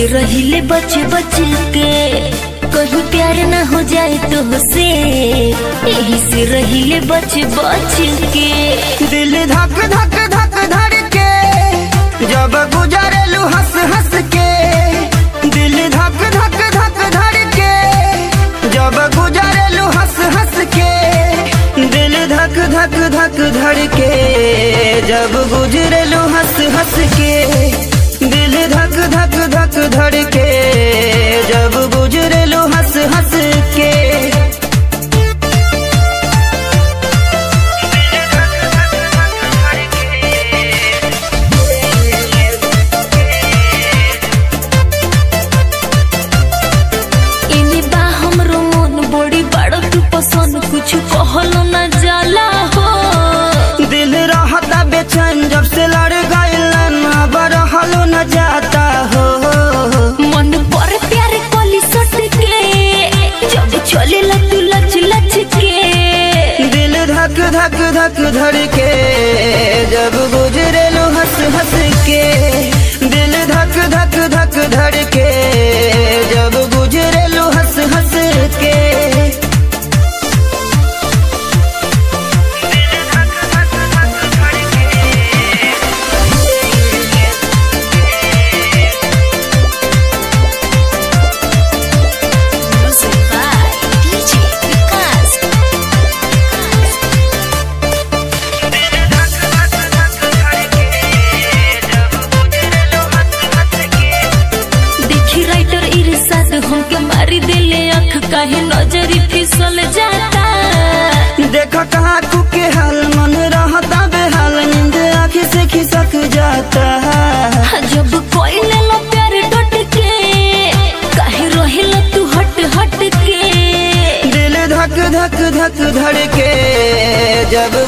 से रहिले बच बच के कहीं प्यार ना हो जाए तो से यही से रहिले बच बच के दिल धक धक धक धड़ के जब गुजरेलू हंस हंस के दिल धक धक धक धड़ के जब गुजरेलू हंस हंस के दिल धक धक धक धड़ के जब गुजरेलू हंस हंस के दिल धक धक धक धड़ के जब गुजरेलू हंस हंस के इनी बा हमरो मन बड़ी बड़ तू पसंद कुछ कहलो ना जाला हो दिल रहता बेचैन जब से लड़ गइलन अब रहलो न जाता हो मन पर प्यार कोली सट के जब चले तू लच लच के दिल धक धक धक धड़ के जब गुजरेलो हंस हंस के दिल धक धक धक धड़ के जब गुजरेलो हंस हंस के Music by DJ Vikas. देखी राइटर इरशाद हमके मारी दिले आँख काहे नजरी फिसल जाता देखा कहाँ के हाल मन रहता बेहाल नींद आँख से खिसक जाता जब कोई ले लो प्यार डट के काहे रहिल तू हट हट के दिल धक धक धक धड़ के जब